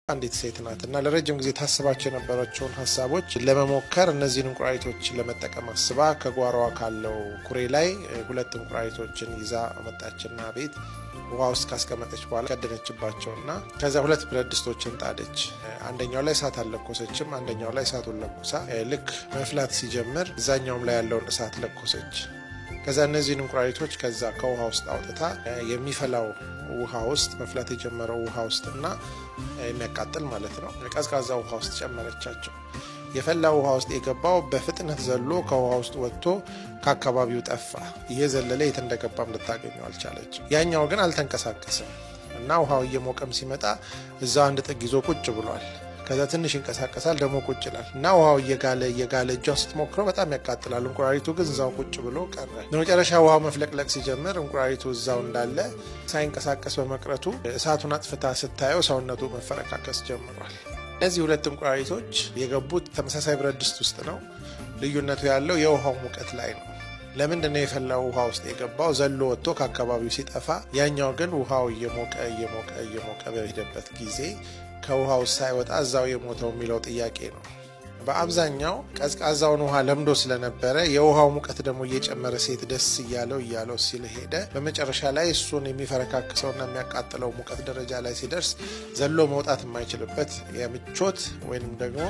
አንዲት ሴት ናት እና ለረጅም ጊዜ ታስባቸው የነበራቸውን ሀሳቦች ለመሞከር እነዚህን እንቁራሪቶች ለመጠቀም አስባ ከጓሮዋ ካለው ኩሬ ላይ ሁለት እንቁራሪቶችን ይዛ መጣችና ቤት ውሃ ውስጥ ካስቀመጠች በኋላ ቀደነችባቸውና ከዚያ ሁለት ብረት ድስቶችን ጣደች። አንደኛው ላይ እሳት አልለኮሰችም። አንደኛው ላይ እሳቱን ለኩሳ ልክ መፍላት ሲጀምር እዛኛውም ላይ ያለውን እሳት ለኮሰች። ከዛ እነዚህን እንቁራሪቶች ከዛ ከውሃ ውስጥ አውጥታ የሚፈላው ውሃ ውስጥ መፍላት የጀመረው ውሃ ውስጥና የሚያቃጥል ማለት ነው ቀዝቃዛ ውሃ ውስጥ ጨመረቻቸው። የፈላ ውሃ ውስጥ የገባው በፍጥነት ዘሎ ከውሃ ውስጥ ወጥቶ ከአካባቢው ጠፋ። እየዘለለ የት እንደገባም ልታገኘው አልቻለችም። ያኛው ግን አልተንቀሳቀስም እና ውሃው እየሞቀም ሲመጣ እዛ አንድ ጥግ ይዞ ቁጭ ብሏል። ከዛ ትንሽ ይንቀሳቀሳል፣ ደግሞ ቁጭ ይላል እና ውሃው እየጋለ እየጋለ እጇን ስትሞክረው በጣም ያቃጥላል። እንቁራሪቱ ግን እዛው ቁጭ ብሎ ቀረ። በመጨረሻ ውሃው መፍለቅለቅ ሲጀምር እንቁራሪቱ እዛው እንዳለ ሳይንቀሳቀስ በመቅረቱ እሳቱን አጥፍታ ስታየው ሰውነቱ መፈረካከስ ጀምሯል። እነዚህ ሁለት እንቁራሪቶች የገቡት ተመሳሳይ ብረት ድስት ውስጥ ነው። ልዩነቱ ያለው የውሃው ሙቀት ላይ ነው። ለምንድን ነው የፈላው ውሃ ውስጥ የገባው ዘሎ ወጥቶ ከአካባቢው ሲጠፋ፣ ያኛው ግን ውሃው እየሞቀ እየሞቀ እየሞቀ በሄደበት ጊዜ ከውሃ ውስጥ ሳይወጣ እዛው የሞተው የሚለው ጥያቄ ነው። በአብዛኛው ቀዝቃዛውን ውሃ ለምዶ ስለነበረ የውሃው ሙቀት ደግሞ እየጨመረ ሴት ደስ እያለው እያለው ሲል ሄደ። በመጨረሻ ላይ እሱን የሚፈረካክሰውና የሚያቃጥለው ሙቀት ደረጃ ላይ ሲደርስ ዘሎ መውጣት የማይችልበት የምቾት ወይንም ደግሞ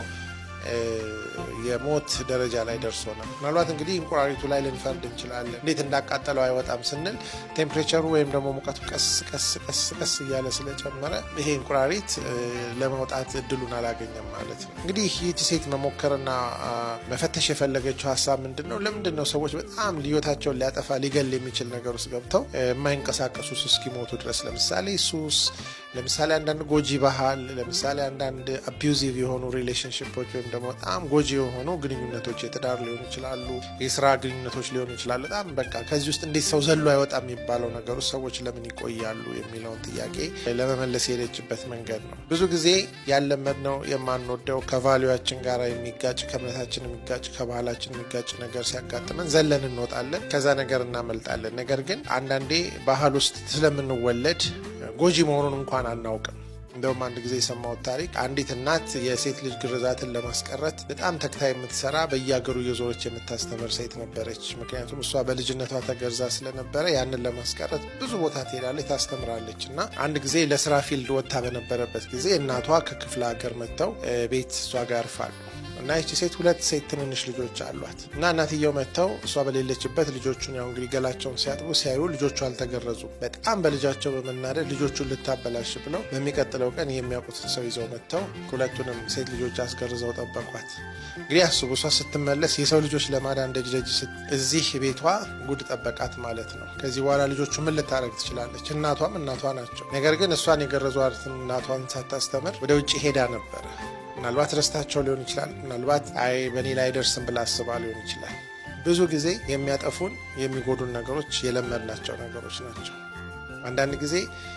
የሞት ደረጃ ላይ ደርሶ ነው። ምናልባት እንግዲህ እንቁራሪቱ ላይ ልንፈርድ እንችላለን። እንዴት እንዳቃጠለው አይወጣም ስንል ቴምፕሬቸሩ ወይም ደግሞ ሙቀቱ ቀስ ቀስ ቀስ ቀስ እያለ ስለጨመረ ይሄ እንቁራሪት ለመውጣት እድሉን አላገኘም ማለት ነው። እንግዲህ ይህቺ ሴት መሞከርና መፈተሽ የፈለገችው ሀሳብ ምንድን ነው? ለምንድን ነው ሰዎች በጣም ልዮታቸውን ሊያጠፋ ሊገል የሚችል ነገር ውስጥ ገብተው የማይንቀሳቀሱ እስኪሞቱ ድረስ ለምሳሌ ሱስ ለምሳሌ አንዳንድ ጎጂ ባህል፣ ለምሳሌ አንዳንድ አቢዩዚቭ የሆኑ ሪሌሽንሽፖች ወይም ደግሞ በጣም ጎጂ የሆኑ ግንኙነቶች የትዳር ሊሆኑ ይችላሉ፣ የስራ ግንኙነቶች ሊሆኑ ይችላሉ። በጣም በቃ ከዚህ ውስጥ እንዴት ሰው ዘሎ አይወጣም የሚባለው ነገር ውስጥ ሰዎች ለምን ይቆያሉ የሚለውን ጥያቄ ለመመለስ የሄደችበት መንገድ ነው። ብዙ ጊዜ ያለመድነው የማንወደው ከቫሊዋችን ጋር የሚጋጭ ከእምነታችን የሚጋጭ ከባህላችን የሚጋጭ ነገር ሲያጋጥመን ዘለን እንወጣለን፣ ከዛ ነገር እናመልጣለን። ነገር ግን አንዳንዴ ባህል ውስጥ ስለምንወለድ ጎጂ መሆኑን እንኳን አናውቅም። እንደውም አንድ ጊዜ የሰማሁት ታሪክ አንዲት እናት የሴት ልጅ ግርዛትን ለማስቀረት በጣም ተግታ የምትሰራ በየሀገሩ እየዞረች የምታስተምር ሴት ነበረች። ምክንያቱም እሷ በልጅነቷ ተገርዛ ስለነበረ ያንን ለማስቀረት ብዙ ቦታ ትሄዳለች፣ ታስተምራለች። እና አንድ ጊዜ ለስራ ፊልድ ወጥታ በነበረበት ጊዜ እናቷ ከክፍለ ሀገር መጥተው ቤት እሷ ጋር ያርፋሉ። እና ይቺ ሴት ሁለት ሴት ትንንሽ ልጆች አሏት። እና እናትየው መጥተው እሷ በሌለችበት ልጆቹን ያው እንግዲህ ገላቸውን ሲያጥቡ ሲያዩ ልጆቹ አልተገረዙም። በጣም በልጃቸው በመናደድ ልጆቹን ልታበላሽ ብለው በሚቀጥለው ቀን የሚያውቁትን ሰው ይዘው መጥተው ሁለቱንም ሴት ልጆች አስገርዘው ጠበቋት። እንግዲህ አስቡ፣ እሷ ስትመለስ የሰው ልጆች ለማዳን ደጅ ደጅ እዚህ ቤቷ ጉድ ጠበቃት ማለት ነው። ከዚህ በኋላ ልጆቹ ምን ልታደርግ ትችላለች? እናቷም እናቷ ናቸው። ነገር ግን እሷን የገረዟትን እናቷን ሳታስተምር ወደ ውጭ ሄዳ ነበረ። ምናልባት ረስታቸው ሊሆን ይችላል። ምናልባት አይ በእኔ ላይ አይደርስም ብላ አስባ ሊሆን ይችላል። ብዙ ጊዜ የሚያጠፉን የሚጎዱን ነገሮች የለመድናቸው ነገሮች ናቸው። አንዳንድ ጊዜ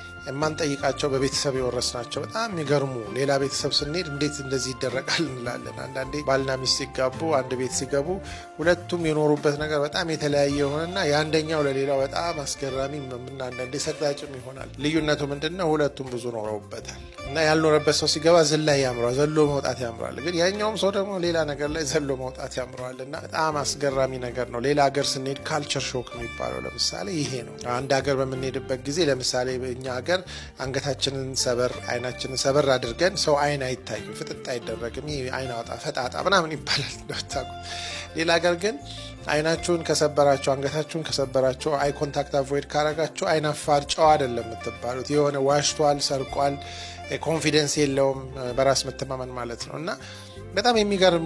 የማንጠይቃቸው በቤተሰብ የወረስናቸው በጣም የሚገርሙ ሌላ ቤተሰብ ስንሄድ እንዴት እንደዚህ ይደረጋል እንላለን። አንዳንዴ ባልና ሚስት ሲጋቡ አንድ ቤት ሲገቡ ሁለቱም የኖሩበት ነገር በጣም የተለያየ የሆነና የአንደኛው ለሌላው በጣም አስገራሚ እና አንዳንዴ ሰቅጣጭም ይሆናል። ልዩነቱ ምንድን ነው? ሁለቱም ብዙ ኖረውበታል እና ያልኖረበት ሰው ሲገባ ዝላይ ያምረዋል፣ ዘሎ መውጣት ያምረዋል። ግን ያኛውም ሰው ደግሞ ሌላ ነገር ላይ ዘሎ መውጣት ያምረዋል እና በጣም አስገራሚ ነገር ነው። ሌላ ሀገር ስንሄድ ካልቸር ሾክ የሚባለው ለምሳሌ ይሄ ነው። አንድ ሀገር በምንሄድበት ጊዜ ለምሳሌ በእኛ ሀገር አንገታችንን ሰበር አይናችንን ሰበር አድርገን ሰው አይን አይታይም፣ ፍጥጥ አይደረግም። ይህ አይን አውጣ ፈጣጣ ምናምን ይባላል እንደምታውቁ። ሌላ ሀገር ግን አይናችሁን ከሰበራችሁ አንገታችሁን ከሰበራችሁ አይ ኮንታክት አቮይድ ካረጋችሁ አይን አፋር ጨዋ አይደለም የምትባሉት። የሆነ ዋሽቷል፣ ሰርቋል፣ ኮንፊደንስ የለውም በራስ መተማመን ማለት ነው። እና በጣም የሚገርሙ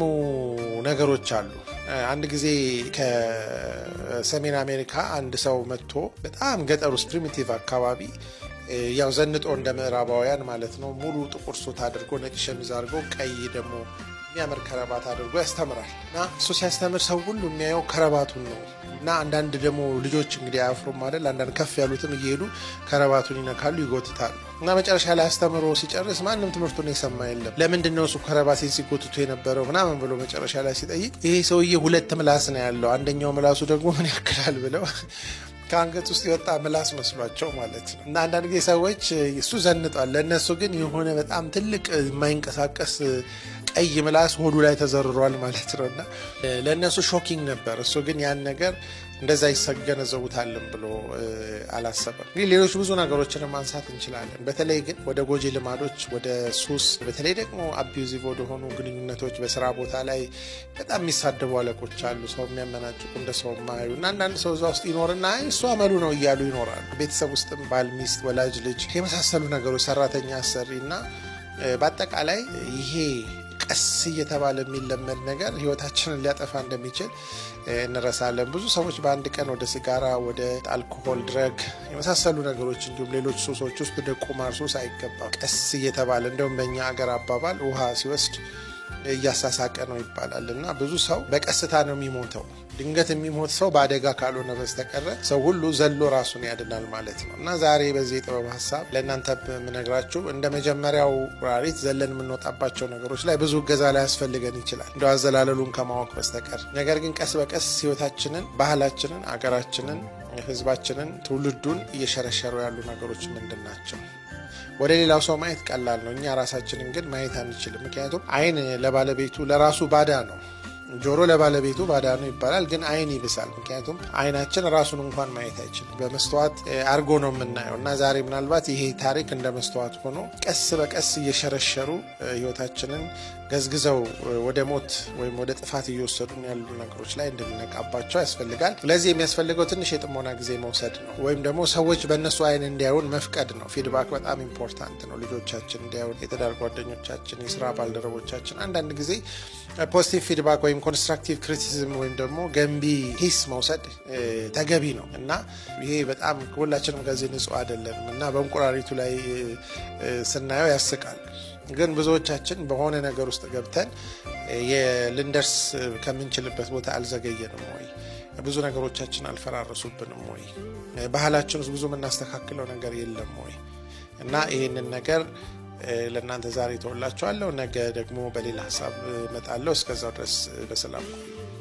ነገሮች አሉ። አንድ ጊዜ ከሰሜን አሜሪካ አንድ ሰው መጥቶ በጣም ገጠር ውስጥ ፕሪሚቲቭ አካባቢ ያው ዘንጦ እንደ ምዕራባውያን ማለት ነው ሙሉ ጥቁር ሱት አድርጎ ነጭ ሸሚዝ አድርጎ ቀይ ደግሞ የሚያምር ከረባት አድርጎ ያስተምራል። እና እሱ ሲያስተምር ሰው ሁሉ የሚያየው ከረባቱን ነው። እና አንዳንድ ደግሞ ልጆች እንግዲህ አያፍሩም አይደል? አንዳንድ ከፍ ያሉትም እየሄዱ ከረባቱን ይነካሉ፣ ይጎትታሉ። እና መጨረሻ ላይ አስተምሮ ሲጨርስ ማንም ትምህርቱን የሰማ የለም። ለምንድን ነው እሱ ከረባቴን ሲጎትቱ የነበረው ምናምን ብሎ መጨረሻ ላይ ሲጠይቅ ይሄ ሰውዬ ሁለት ምላስ ነው ያለው፣ አንደኛው ምላሱ ደግሞ ምን ያክላል ብለው ከአንገት ውስጥ የወጣ ምላስ መስሏቸው ማለት ነው። እና አንዳንድ ጊዜ ሰዎች እሱ ዘንጧል፣ ለእነሱ ግን የሆነ በጣም ትልቅ የማይንቀሳቀስ ቀይ ምላስ ሆዱ ላይ ተዘርሯል ማለት ነው። እና ለእነሱ ሾኪንግ ነበር። እሱ ግን ያን ነገር እንደዛ ይገነዘቡታልን ብሎ አላሰበም። እንግዲህ ሌሎች ብዙ ነገሮችን ማንሳት እንችላለን። በተለይ ግን ወደ ጎጂ ልማዶች፣ ወደ ሱስ፣ በተለይ ደግሞ አቢዩዚቭ ወደሆኑ ግንኙነቶች በስራ ቦታ ላይ በጣም የሚሳደቡ አለቆች አሉ። ሰው የሚያመናጭቁ እንደ ሰው ማያዩ እና አንዳንድ ሰው እዛ ውስጥ ይኖርና እሱ አመሉ ነው እያሉ ይኖራሉ። ቤተሰብ ውስጥም ባል፣ ሚስት፣ ወላጅ ልጅ የመሳሰሉ ነገሮች፣ ሰራተኛ፣ አሰሪ እና በአጠቃላይ ይሄ ቀስ እየተባለ የሚለመድ ነገር ህይወታችንን ሊያጠፋ እንደሚችል እንረሳለን። ብዙ ሰዎች በአንድ ቀን ወደ ሲጋራ፣ ወደ አልኮሆል፣ ድረግ የመሳሰሉ ነገሮች እንዲሁም ሌሎች ሱሶች ውስጥ ወደ ቁማር ሱስ አይገባም። ቀስ እየተባለ እንደውም በእኛ አገር አባባል ውሃ ሲወስድ እያሳሳቀ ነው ይባላል እና ብዙ ሰው በቀስታ ነው የሚሞተው። ድንገት የሚሞት ሰው በአደጋ ካልሆነ በስተቀረ ሰው ሁሉ ዘሎ ራሱን ያድናል ማለት ነው እና ዛሬ በዚህ የጥበብ ሀሳብ ለእናንተ የምነግራችሁ እንደ መጀመሪያው ቁራሪት ዘለን የምንወጣባቸው ነገሮች ላይ ብዙ እገዛ ላይ ያስፈልገን ይችላል እንደ አዘላለሉን ከማወቅ በስተቀር ነገር ግን ቀስ በቀስ ህይወታችንን፣ ባህላችንን፣ አገራችንን፣ ህዝባችንን፣ ትውልዱን እየሸረሸሩ ያሉ ነገሮች ምንድን ናቸው? ወደ ሌላው ሰው ማየት ቀላል ነው። እኛ ራሳችንን ግን ማየት አንችልም። ምክንያቱም አይን ለባለቤቱ ለራሱ ባዳ ነው። ጆሮ ለባለቤቱ ባዳ ነው ይባላል፣ ግን አይን ይብሳል። ምክንያቱም አይናችን ራሱን እንኳን ማየት አይችልም። በመስተዋት አርጎ ነው የምናየው እና ዛሬ ምናልባት ይሄ ታሪክ እንደ መስተዋት ሆኖ ቀስ በቀስ እየሸረሸሩ ህይወታችንን ገዝግዘው ወደ ሞት ወይም ወደ ጥፋት እየወሰዱን ያሉ ነገሮች ላይ እንድንነቃባቸው ያስፈልጋል። ለዚህ የሚያስፈልገው ትንሽ የጥሞና ጊዜ መውሰድ ነው፣ ወይም ደግሞ ሰዎች በእነሱ አይን እንዲያዩን መፍቀድ ነው። ፊድባክ በጣም ኢምፖርታንት ነው። ልጆቻችን እንዲያዩን፣ የትዳር ጓደኞቻችን፣ የስራ ባልደረቦቻችን አንዳንድ ጊዜ ፖዚቲቭ ፊድባክ ወይም ኮንስትራክቲቭ ክሪቲሲዝም ወይም ደግሞ ገንቢ ሂስ መውሰድ ተገቢ ነው እና ይሄ በጣም ሁላችንም ከዚህ ንጹህ አይደለንም እና በእንቁራሪቱ ላይ ስናየው ያስቃል። ግን ብዙዎቻችን በሆነ ነገር ውስጥ ገብተን ልንደርስ ከምንችልበት ቦታ አልዘገየንም ወይ? ብዙ ነገሮቻችን አልፈራረሱብንም ወይ? ባህላችን ውስጥ ብዙ የምናስተካክለው ነገር የለም ወይ? እና ይህንን ነገር ለእናንተ ዛሬ ተወላችኋለሁ። ነገ ደግሞ በሌላ ሀሳብ እመጣለሁ። እስከዛው ድረስ በሰላም